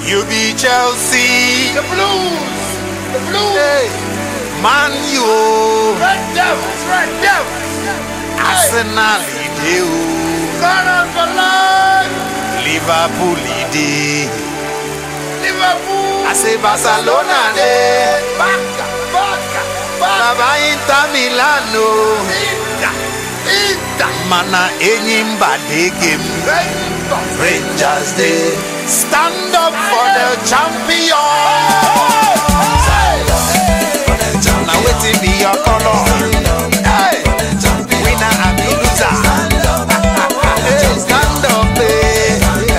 You be Chelsea, The blues. The blues. hey, Man U, Red Devils. Red Devils. Arsenal ide o, Gunners for life. Liverpool ide. Liverpool. I say Barcelona de, Barca. Barca. Barca. Baba Inter Milan o, Inter. Inter. mana enyi mba dey game. Rangers. Rangers dey stand up for the champion. Na wetin be your colour? Hey, winner and loser. Hey, stand up, eh.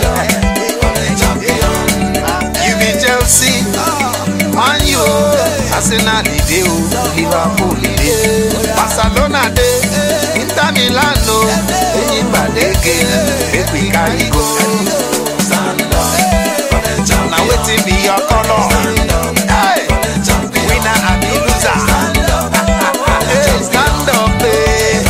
You be Chelsea, Man U, Arsenal dey o, Liverpool dey, Barcelona dey, Inter Milan o, Enyimba dey game, make we carry go. Na wetin be your colour? Hey, winner and loser. Hey, stand up, eh.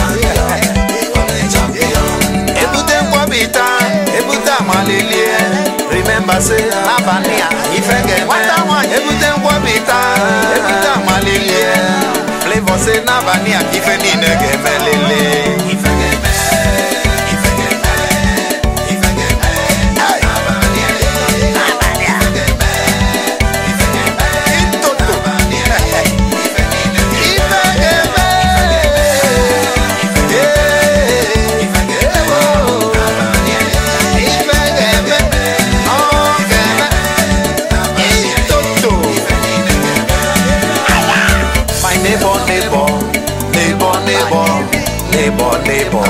ebute nkwọbịta ebute amalilie remember say n'abalị a ife ga-eme ebute nkwọbịta ebute amalilie flavor say n'abalị a ka ife niile ga-eme lele ife ga-eme ife ga-eme ife ga-eme Hey! n'abalị a ga-eme ife ga-eme itoto ife niile ife ga-eme My neighbor, neighbor, neighbor, neighbor, neighbor, neighbor.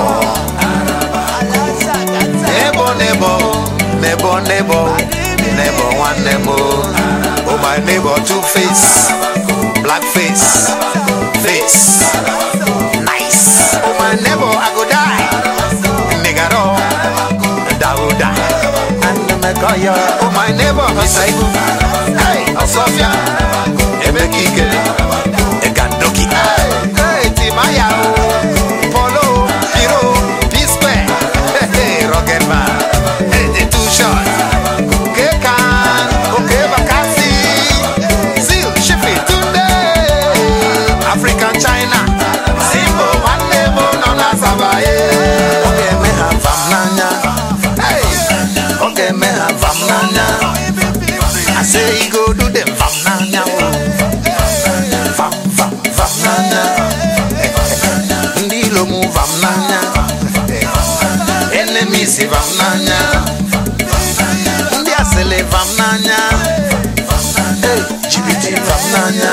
Neighbor, neighbor, neighbor, neighbor, neighbor, one neighbor. Oh, my neighbor, two face, black face, face, nice. Oh, my neighbor, I go die. Nigga, no, Dauda. And the Mekoya. Oh, my neighbor, Hasaibu. Hey, Osofia. Ebekike. Egandoki. Hey, hey, Timaya. oh. Polo, Hero, P-Square. Hey, hey, Rocket Man. Hey, the two shot. Kekan, okay, Bakasi. Seal, Shippy, Tunde. African China. Simbo, one neighbor, Nona Sabaye. Okay, me have fam nanya. Hey, okay, me have fam nanya. I say he go do them fam nanya. oh. Fam, fam, fam nanya. Ndi lo mu fam nanya. Enemies fam nanya. Ndi asele fam nanya. Hey, GBT fam nanya.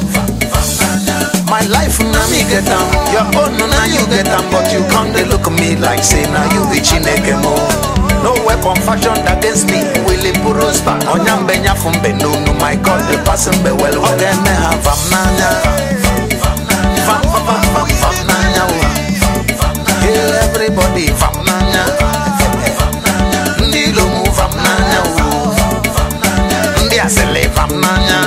My life na me get am, your own na you get am, but you come dey look me like say na you be Chineke mo. No weapon fashioned against me will prosper. Onyambe nyafu mbe nunu, my God the pass mbe well. Oge me ha vam nanya, vam vam vam vam vam nanya o. Hail everybody vam nanya, ndị lomu vam nanya o, ndị asele vam nanya.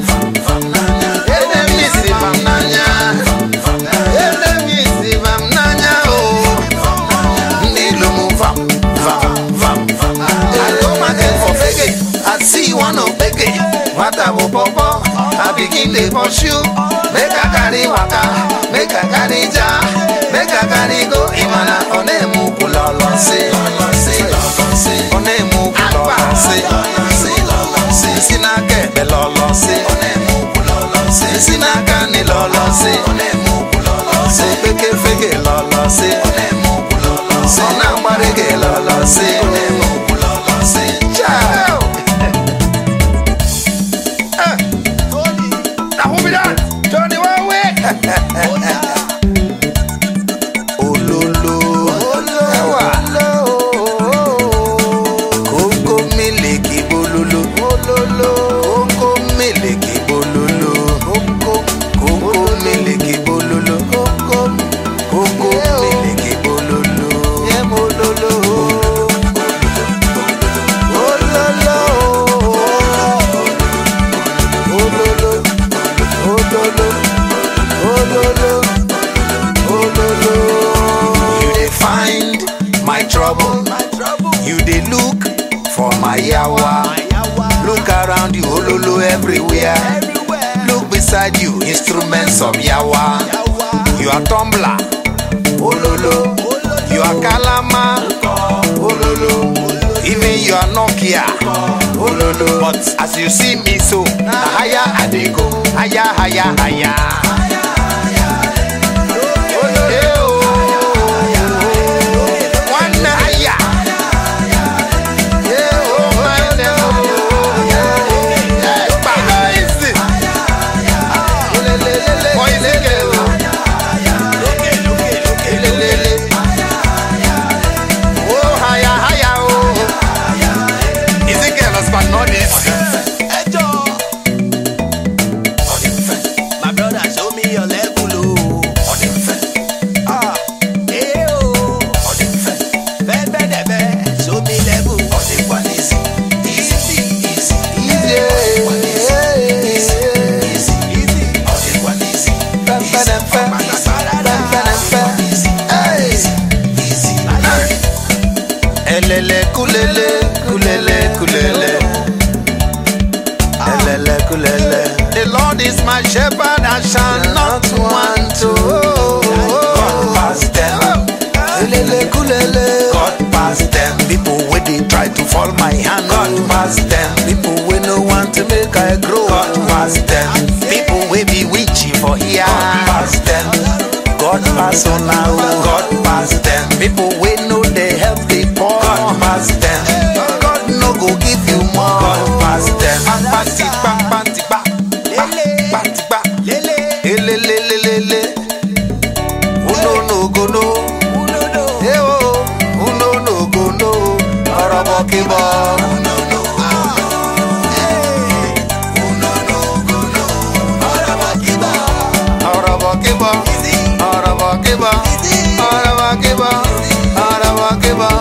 Enemies vam nanya, enemies vam nanya o. Ndị lomu vam vam vam vam. I go market for fege, I see one of fege. Nwata bụ pọpọ, I begin dey pursue. Make I carry waka, make I carry ja, make I carry go. Ịmana ọ na-eme ukwu lọlọsị, ọ na-eme ukwu lọlọsị, si n'aka ekpe lọlọsị, si n'aka nị lọlọsị, okpeke fege lọlọsị, ọ na-agbara gị lọlọsị. Ciao! Eh, na who be that? Johnny one way. Ololo. Ewa. Kókó mílìkì bololo. Kókó mílìkì bololo. Kókó mílìkì bololo. Kókó mílìkì bololo. Ololo. Ololo. Ololo. Ololo. You dey find my trouble. You dey look for my yawa. everywhere. Look beside you, instruments of Yawa. You are tumbler, ololo. You are kalama, ololo. Even you are Nokia, ololo. But as you see me so, na higher I dey go, higher, higher, higher. Eh, oh. One higher. Yeah, oh, my, oh. Yeah, but easy. Boy, lele, oh. Lelele. Oh, higher, higher, oh. Easy girl, husband, not easy. My brother, show me your level, oh. Ah, eh, oh. Bẹ́ẹ̀ bẹ́ẹ̀ dẹ̀ bẹ́ẹ̀, show me level. Easy, easy, easy, easy. Elele kulele kulele kulele Elele kulele The Lord is my shepherd I shall not want to God pass them Elele kulele God pass them People wey dey try to fall my hand God pass them People wey no want to make I grow God pass them People wey be witchy for here God pass them God pass on now, God pass them. People we know they help the poor. God pass them. God no go give you more. God pass them. Panti pa panti pa panti pa ele le le le le. Uno no go no. Eh oh, uno no go no. Ọ̀rọ̀bọ̀ kìbọ̀. Ọ̀rọ̀bọ̀ kìbọ̀. Ọ̀rọ̀bọ̀ kìbọ̀. Ọ̀rọ̀bọ̀ kìbọ̀. Ọ̀rọ̀bọ̀ kìbọ̀.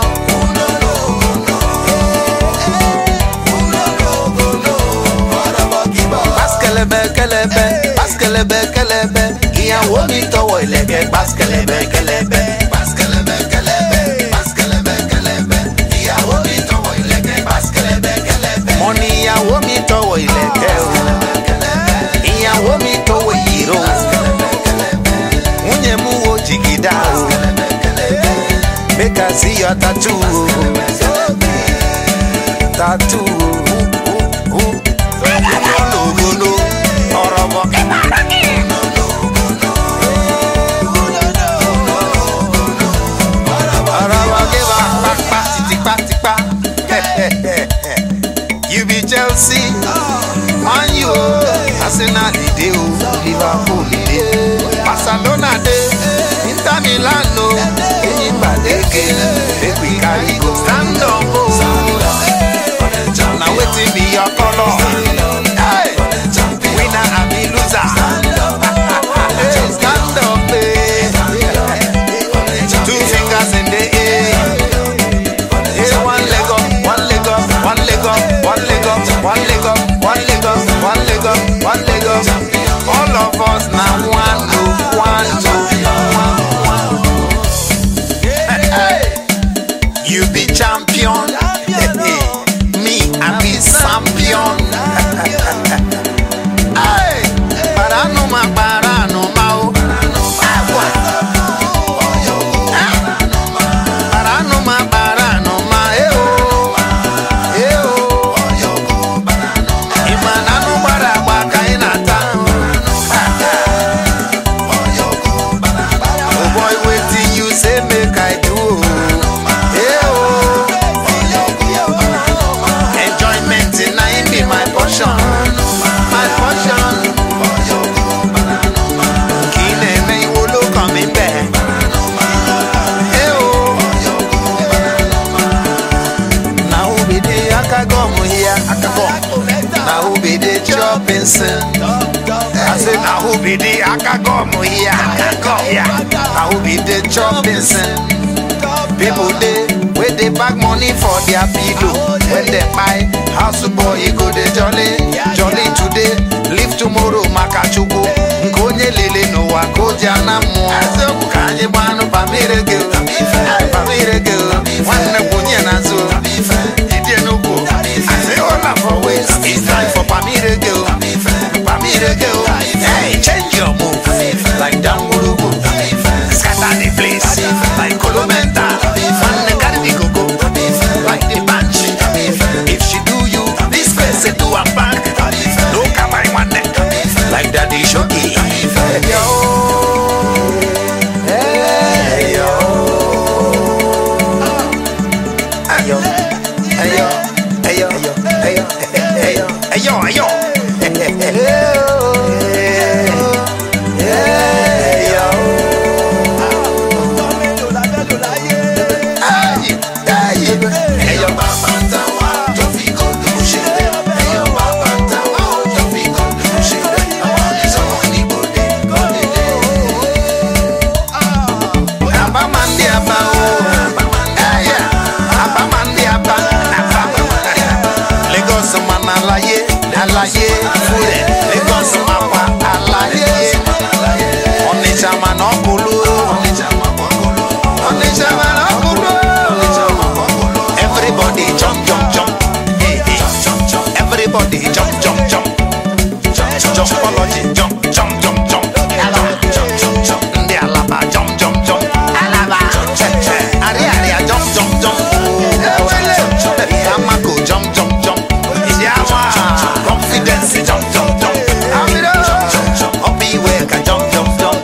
Páskelebe kẹlẹbẹ, páskelebe kẹlẹbẹ, ìyàwó mi tọwọ́ ìlẹ̀kẹ̀ páskelebe kẹlẹbẹ. Páskelebe kẹlẹbẹ, páskelebe kẹlẹbẹ, ìyàwó mi tọwọ́ ìlẹ̀kẹ̀ páskelebe kẹlẹbẹ. Mo ní ìyàwó mi tọwọ́ ìlẹ̀kẹ̀ o, ìyàwó mi tọwọ́ ìyìrò. Nwunye m wo jigida o, make I see your tattoo o, tattoo o. Ogolo, ọ̀rọ̀bọ̀ ọ̀rọ̀bọ̀ kébà pápá tìtìpátìpá. You be Chelsea, Man U, Arsenal dey o, Liverpool dey, Barcelona dey, Inter Milan o, Eyin gbàdégé, make we carry go stand up o. Na wetin be your colour? Hey! Winner abi loser? Hey, stand up, eh. Two fingers in the air. Hey, one leg up, one leg up, one leg up, one leg up, one leg up, one leg up, one leg up, one leg up. All of us na one to one to one one. Hey, you be champion. Me, I be champion. Hey, paranuma, paranuma, oh. Paranuma, paranuma, eh, oh. Eh, oh. Imananu gbara agba ka ị na-ata. Oh boy, wetin you say make I do, oh. Eh, oh. Enjoyment na im be my portion. My portion. Kì í na-eme iwo ló kàn mí bẹ́ẹ̀. Eh, oh. Na who be the akagom here? Akagom. Na who be the chopping sin? I say na who be the akagom here? Akagom here. Na who be the chopping sin? People dey wey dey pack money for their pillow when dem buy house boy e go dey jolly jolly today leave tomorrow maka chukwu nke onye lele n'ụwa ka o ji ana mmụọ eziokwu ka anyị gbanụ pamirege pamirege nwanne kwụnye n'azụ idie n'ugwu asị ụla for waste it's time for pamirege Ayo, ayo, ayo, ayo, ayo, ayo, ayo. Abamandi aba o. Eh, yeah. Abamandi aba. Lagos man alaye, alaye, fure. Lagos man pa alaye. Onitsha man okulu. Onitsha man okulu. Everybody jump, jump, jump. Hey, hey. Everybody jump, jump, jump. Jumpology, jump, jump, jump, jump. Ndị Alaba, jump, jump, jump. Arịa, arịa, jump, jump, jump. Amako, jump, jump, jump. Isiawa, confidence, jump, jump, jump. Obi Iweka, jump, jump, jump.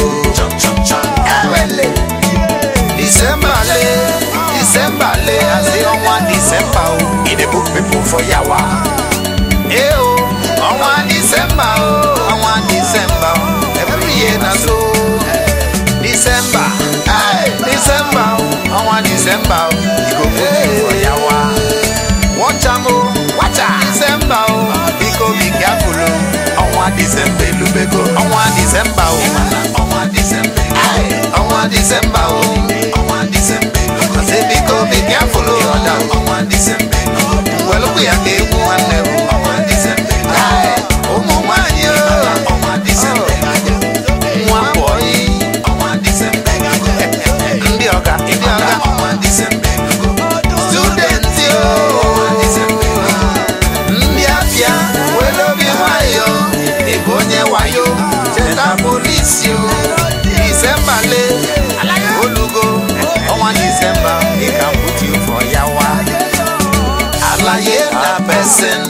Ewele. December le, December le, I say ọnwa December o, e dey book people for yawa. Eh o, ọnwa December o, ọnwa December o, every year na so. December, hey, December o, ọnwa December o, e go book you for yawa. Watch am o, watch am. December o, biko be careful o, ọnwa December elubego, ọnwa December o, ọnwa December, hey, ọnwa December o, ọnwa December elubego. I say biko be careful o, ọ̀dà ọnwa December elubego. Welụkwu ya ka egwu nwanne m, ọnwa December elubego. Hey, ụmụ nwanyị o, ọnwa December elubego. Nwa bọyị, ọnwa December elubego. Ndị ọga, ndị ọga, ọnwa December elubego. Students o, ọnwa December elubego. ndị afịa were obi nwayọ ịbụ onye wayo cheta polisi o disemba le olugo ọnwa disemba ịka mkpuchi ụfọ ya wa alaye na person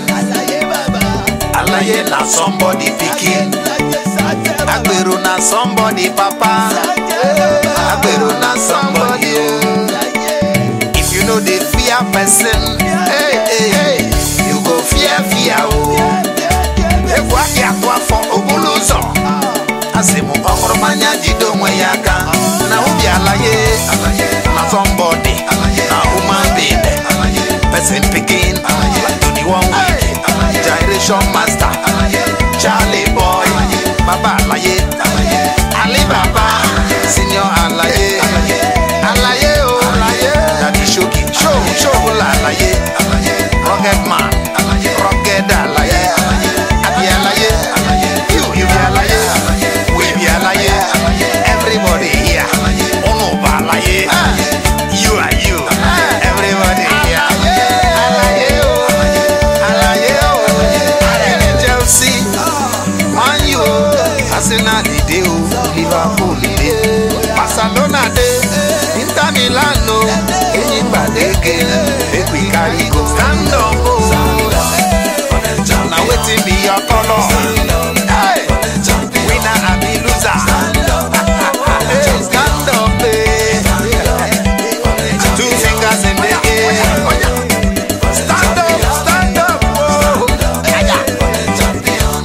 alaye na somebody pikin agbero na somebody papa agbero na somebody o. If you know the fear person, hey, hey, hey, you go fear fear o. Egwu aka akụ afọ obulu ụzọ. Asị m ọhụrụ mmanya jide onwe ya aka. Na ubi alaye, na somebody, na human being, person pikin, twenty one week, gyration master, Charlie boy, baba alaye, Ali baba, senior alaye, alaye o, Daddy Shoki, show, show la alaye, rugged man, rugged alaye, abi alaye, you, you be alaye, we be alaye, everybody here, unu ba alaye, you are you, everybody here, alaye o, alaye o, Chelsea, Man U, Arsenal dey o, Liverpool dey, Barcelona dey, Inter Milan o, Eyin gbadege, make we carry go stand up o. Na wetin be your colour? Hey, winner abi loser? Hey, stand up eh. Two fingers in the air. Stand up, stand up, oh. Champion,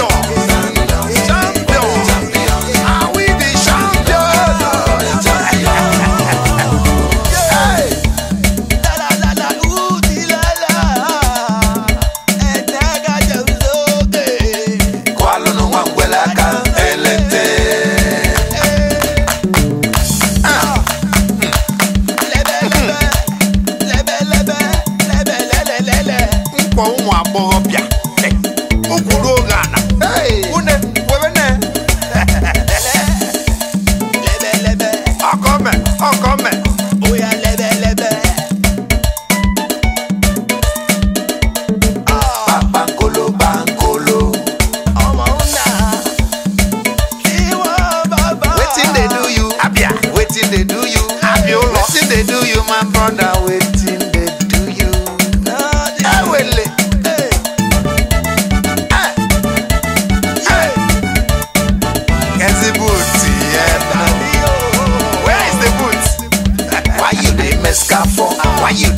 champion, are we the champion? Hey. Kwalụnụ nwa ngwele aka elete. Ah, mkpọ ụmụ agbọghọbịa eh, ukwuru oge ana une webene ọkọme ọkọme bankolo bankolo wetin dey do you abia wetin dey do you abia ụlọ wetin dey do you my brother wetin dey do you ewele Eh,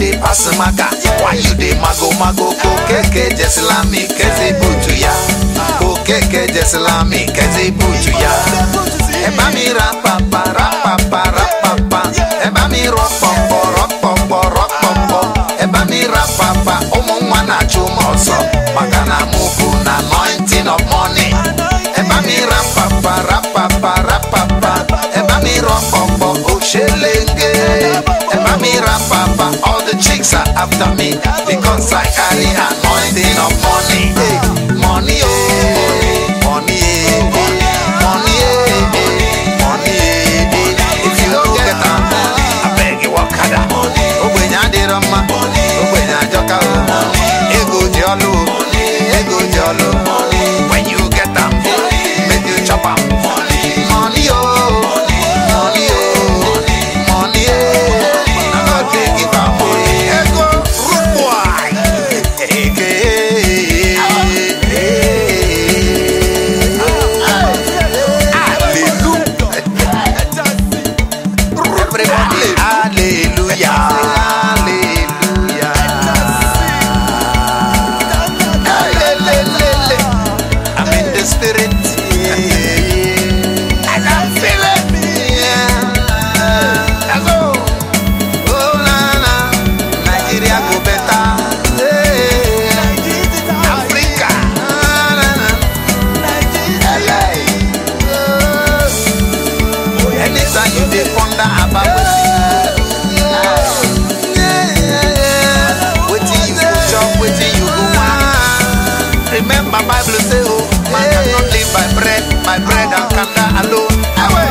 dey pass maga why you dey mago mago kokeke jesilami kezi butu ya kokeke jesilami kezi butu ya ẹ bá mi ra papa ra papa ra papa ẹ bá mi rọ pọpọ rọ pọpọ rọ pọpọ ẹ bá mi ra papa ụmụ nwa na-achụ m ọsọ maka na mụ bụ na anointing of money ẹ bá mi ra papa ra papa ra papa ẹ bá mi rọ pọpọ òṣèlénge ẹ bá mi ra papa all the chicks are after me because I carry anointing of money hey, money oh money eh, money eh, money eh. if you no get am abeg you work harder ogbenye adịrọ mma ogbenye ajọka o ego dị ọlụ o ego dị ọlụ when you get am make you chop am money o money o money eh. na God dey give am o ego root boy eke hallelujah everybody hallelujah hallelujah Hallelujah. I'm in the spirit I can feel it yeah. Let's go. Oh, na, na. Nigeria go better Yeah. Africa Ah, na, na. LA. Oh. Anytime you dey ponder about wetin you go chop, wetin you go want. Remember Bible say oh, man cannot live by bread, by bread and kanda alone. Awe.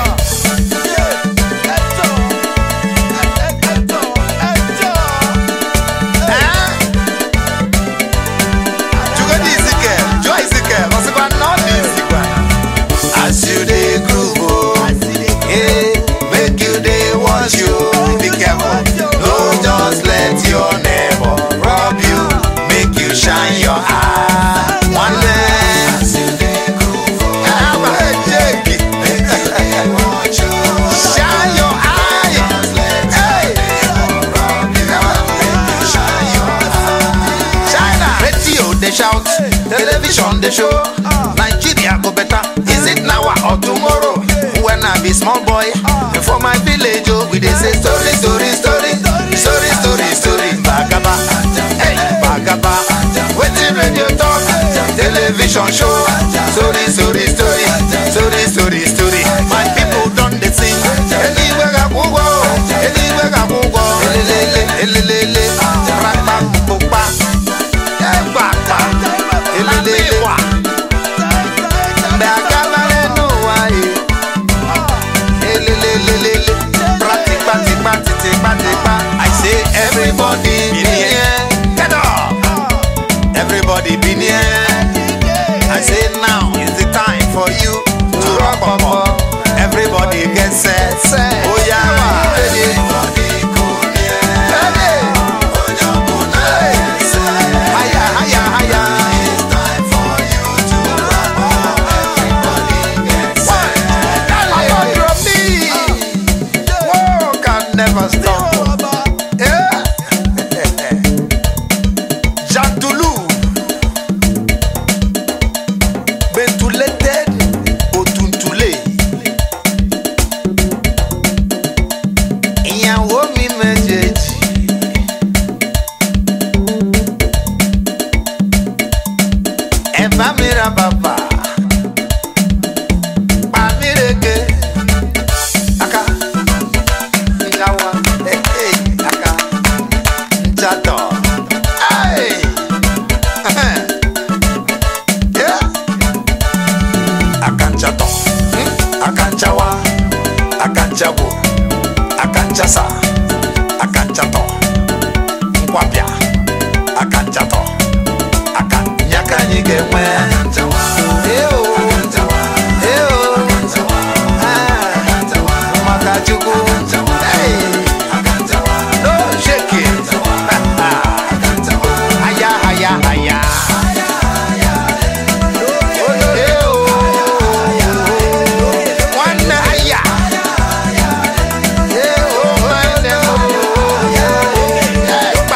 Eh? Chukwu Ezekiel, Joe Ezekiel, ọsịkwa na ọ dị izikwa. As you dey groove, oh, eh, make you dey watch you. Be careful, no just let your neighbor rob you, make you shine your eye. One day, as you dey groove, oh, eh, Jake, shine your eye. Hey. China. Radio they shout, television they show. Nigeria go better. Is it now or tomorrow? When I be small boy, for my village, oh, we they say story, story, story, story, story, story. Bagaba, hey, bagaba. Waiting radio talk, television show. Story, story, story, story, story, story. My people don't they sing. Anywhere I go, anywhere I go, elelele, elelele, rapa, pupa, ẹgbàgbà, elelele. Bẹ̀gàlárẹ̀ nù wáyé. Elelelelele. Pratipa, tipa, titipa, tipa. I say everybody be near. Get up. Everybody be near. I say now is the time for you to rock up. Everybody get set. Oh yeah, ma. Ready? Ready? Hey. Higher, higher, higher. I got your beat. Whoa, can never stop. Yeah. Jantulu. Bentulated Otuntule. Ìyàwó mi méjèèjì. Ẹ bá mi ra bàbà. Pa mí rege. Aka. Ìyàwó. Ẹ ẹ aka. Njatọ̀. Hey. Yeah. Akanchatọ. Hmm? Akanchawa. Akanchawo. Akanchasa. Akanchatọ. Nkwapịa. Akanchatọ. Aka nyaka anyị ga-enwe. Eo. Eo. Ah. Maka Chukwu. Hey. No shaking. Aya, aya, aya. Eo. Nwanne aya. Eo, nwanne m.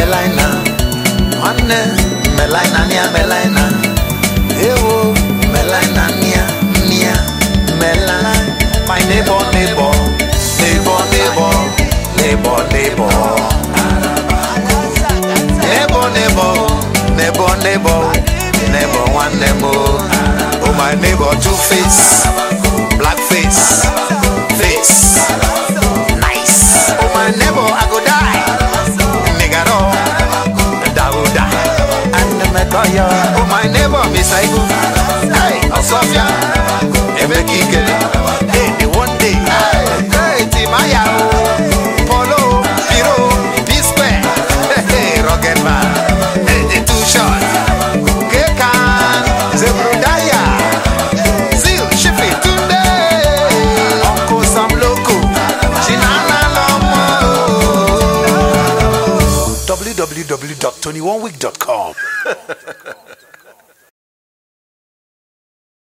Melina, Nwanne Melina nia Melina, Ewo Melina nia nia Melina. My neighbor neighbor, neighbor neighbor, neighbor neighbor. Neighbor neighbor, neighbor neighbor, neighbor one neighbor. Oh my neighbor two face, black face, face. Nice. Oh my neighbor I go die. Nigga no, Dauda. And the Mekoya. Oh my neighbor Miss Aibu. Hey, Osofia. Emekike. Hey, the one day. Hey, hey, Timaya. Polo, Piro, P-Square. Hey, hey, Rocket Man. Hey, the two shot. Kekan, Zebrudaya. Zil, Shifi, Tunde. Uncle Sam Loco. Chinana Lomo. www.tony1week.com